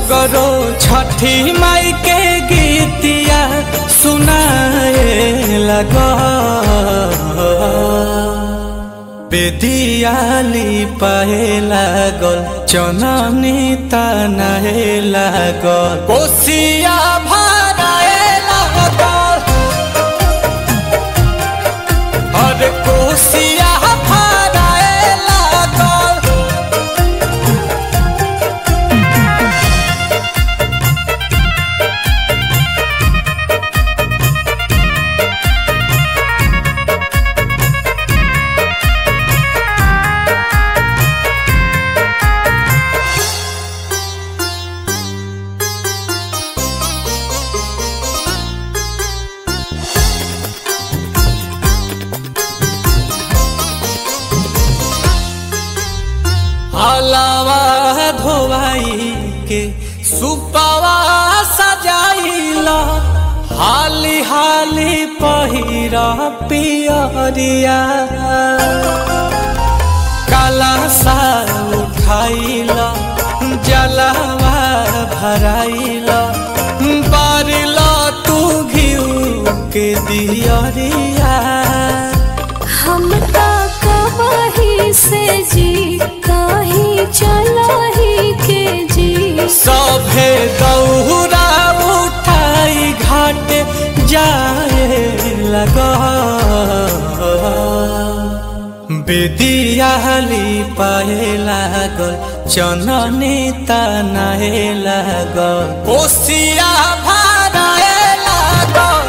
सगरो छठी माई के गीतिया सुनाए लगा बेदियाली पाए लागल चननी तनाए लागल कोसिया भराए लागल अरे कोसिया भराए लागल हलावा धोवाई के सुपावा सजाइला हाली हाली पहिरा पियरिया काला सा उठाइला जलावा भराइला बारिला तू घिउ के दियरिया हम ता कहीं से जी कहीं चला ही के जी सभे दौरा उठाई घाट जाए लगा बेदियाली पाए लागल चननी तनाए लागल कोसिया भराए लागल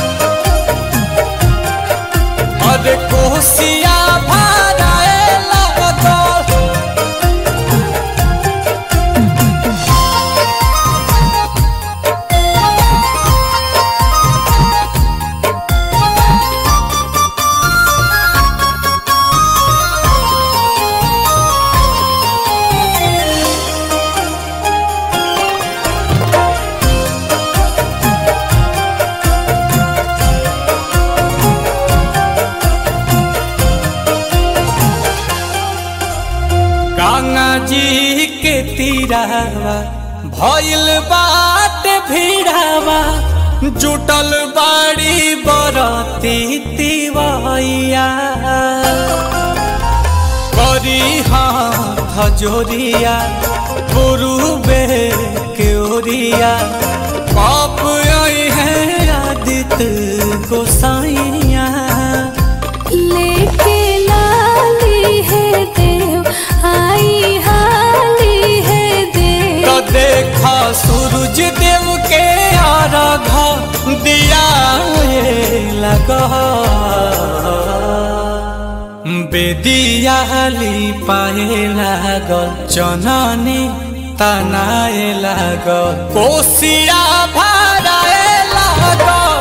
अरे कोसिया भराए लागल गंगा जी के तीरावा भइल बाट भीड़ावा जुटल बाड़ी बरती तिवैया करी हाथ जोरिया गुरुबे के ओरिया पाप आई है आदित्य गोसाइया लेके लाली है देव आई हाली है देव तो देखा सूरज देव के आराघ दिया लगा बेदियाली पाए लागल चननी तनाए लागल कोसिया भराए लागल